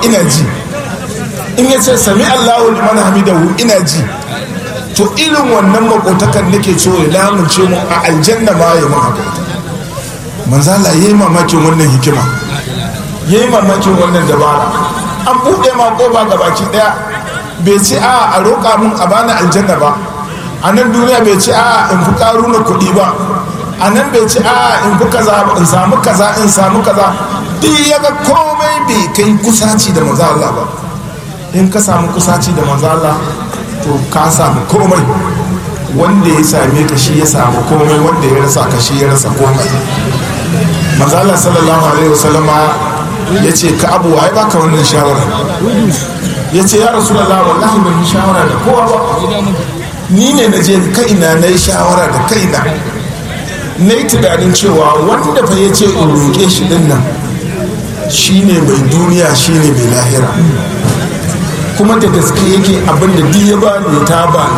ina ji in ya ce sami allahu liman hamidahu ina ji to irin wannan makotakan nake so ya lamunce mu a aljanna ma ya mun haka manzala ya yi mamakin wannan hikima ya yi mamakin wannan dabara an buɗe ma ƙofa ga baki ɗaya bai ce a a roƙa mun a bani aljanna ba a nan duniya bai ce a in fi ƙaru na kuɗi ba a nan bai ce a in fi kaza in samu kaza in samu kaza duk ya ga komai bai kai kusaci da maza Allah ba in ka samu kusaci da maza Allah to ka samu komai wanda ya same ka shi ya samu komai wanda ya rasa ka shi ya rasa komai maza Allah sallallahu alaihi wasallama ya ce ka abu ai baka wannan shawara ya ce ya rasu da wallahi ban yi shawara da kowa ba ni ne na je kaina na yi shawara da kaina na yi tunanin cewa wanda fa ya ce in roƙe shi din nan shi ne mai duniya shi ne mai lahira kuma da gaske yake abinda duk ya bani ta bani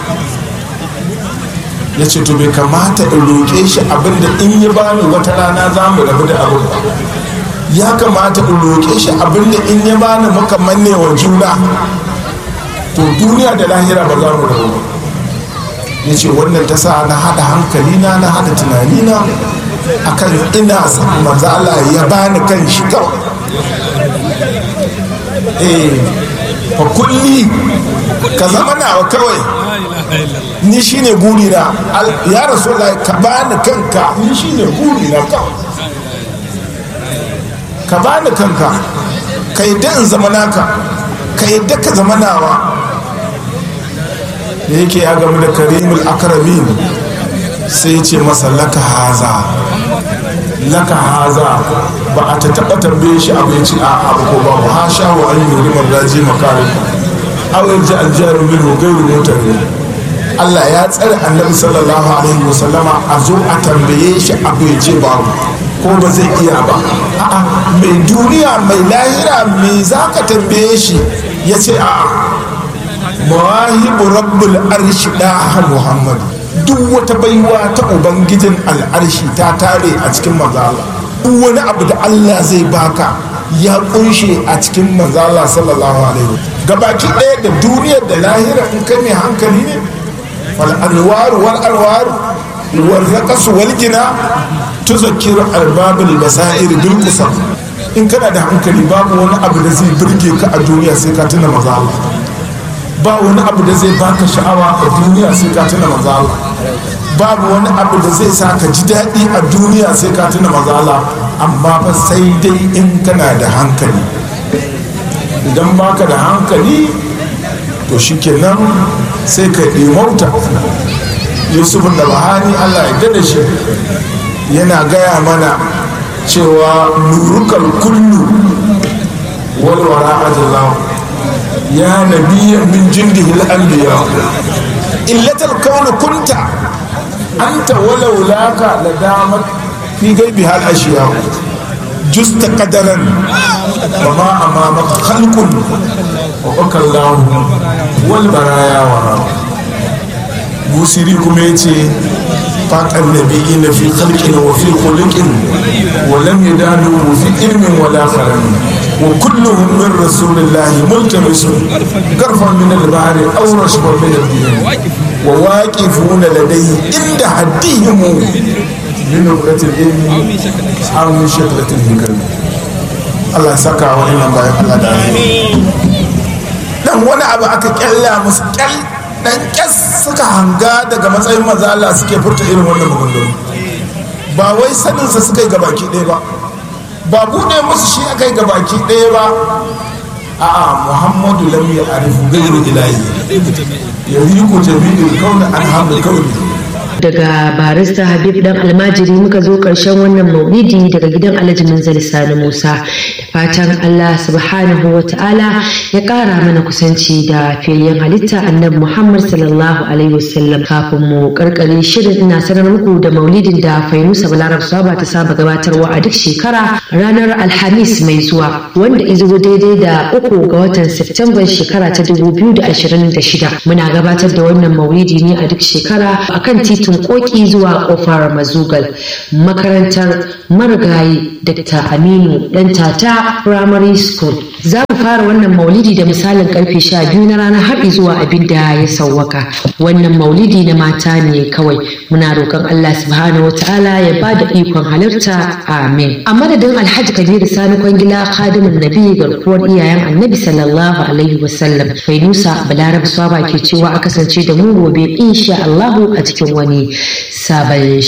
ya ce to bai kamata in roƙe shi abinda in ya bani wata rana za mu rabu da abin ba ya kamata in roƙe shi abinda in ya bani muka manne wa juna to duniya da lahira ba za mu rabu ba ya ce wannan ta sa na haɗa hankalina na haɗa tunanina akan ina son manzo Allah ya bani kan shi kawai eh fa kulli ka zama nawa kawai ni shine guri na ya rasulullahi ka bani kanka ni shine guri na kawai ka bani kanka ka yadda in zama naka ka yadda ka zama nawa da yake ya gamu da karimul akramin sai ya ce masa laka haza laka haza ba a ta taɓa tambaye shi abu ya ci a abu ko babu ha sha wa an yi rimar raji makarin awai ji aljihar min gairu motar Allah ya tsare annabi sallallahu alaihi wasallama a zo a tambaye shi abu ya ce babu ko ba zai iya ba a'a mai duniya mai lahira me za ka tambaye shi ya ce a'a mawahibu rabbul arshi daha muhammadu duk wata baiwa ta ubangijin al'arshi ta tare a cikin mazala duk wani abu da allah zai baka ya kunshe a cikin mazala sallallahu alaihi gabaki ɗaya da duniyar da lahira in kai mai hankali ne wal alwaru wal alwaru wal raqasu wal gina tuzakkiru arbabul basair bil qusam in kana da hankali babu wani abu da zai burge ka a duniya sai ka tuna mazala ba wani abu da zai baka sha'awa a duniya sai ka tuna mazala babu wani abu da zai sa ka ji daɗi a duniya sai ka tuna mazala amma fa sai dai in kana da hankali idan baka da hankali to shikenan sai ka mauta yusuf da bahani allah ya da shi yana gaya mana cewa nurukal kullu walwara ajallahu يا نبي من جنده الأنبياء إلة الكون كنت أنت ولولاك لدامت في غيبها الأشياء جزت قدرا وما أمامك خلق وبكى الله والبرايا وراء بوسيري كميتي فاق النبيين في خلق وفي خلق ولم يدانوا في علم ولا خلق وكلهم من رسول الله ملتمس غرفا من البحر او رشبا من الدين وواقفون لديه عند حدهم من نبرة العلم او من شكلة الهكر الله سكا وإنا بايق الله دعاني dan wani abu aka kyalla musu kyal dan kyas suka hanga daga matsayin maza Allah suke furta irin wannan maganganu ba wai saninsa suka yi gabaki ɗaya ba ba buɗe musu shi aka yi gabaki ɗaya ba a'a muhammadu lam ya arifu gairu ilahi ya yi ku jami'in kauna an hamdu kauni daga barista habib dan almajiri muka zo karshen wannan maulidi daga gidan alhaji manzali sani musa da fatan allah subhanahu wa ta'ala ya kara mana kusanci da fiyayyen halitta annabi muhammad sallallahu alaihi wasallam kafin mu karkare shirin ina sanar muku da maulidin da fainusa balarab saba ta saba gabatarwa a duk shekara ranar alhamis mai zuwa wanda izo daidai da uku ga watan september shekara ta 2026 muna gabatar da wannan maulidi ne a duk shekara akan titi titin koki zuwa kofar mazugal makarantar marigayi dr aminu dan tata primary school za mu fara wannan maulidi da misalin karfe sha biyu na ranar haɗi zuwa abin da ya sauwaka wannan maulidi na mata ne kawai muna roƙon allah subhanahu wa ta'ala ya ba da ikon halarta amin a madadin alhaji kabiru sani kwangila khadimin nabi garkuwar iyayen annabi sallallahu alaihi wasallam fainusa balarab swaba ke cewa a kasance da mu gobe insha allahu a cikin wani sabon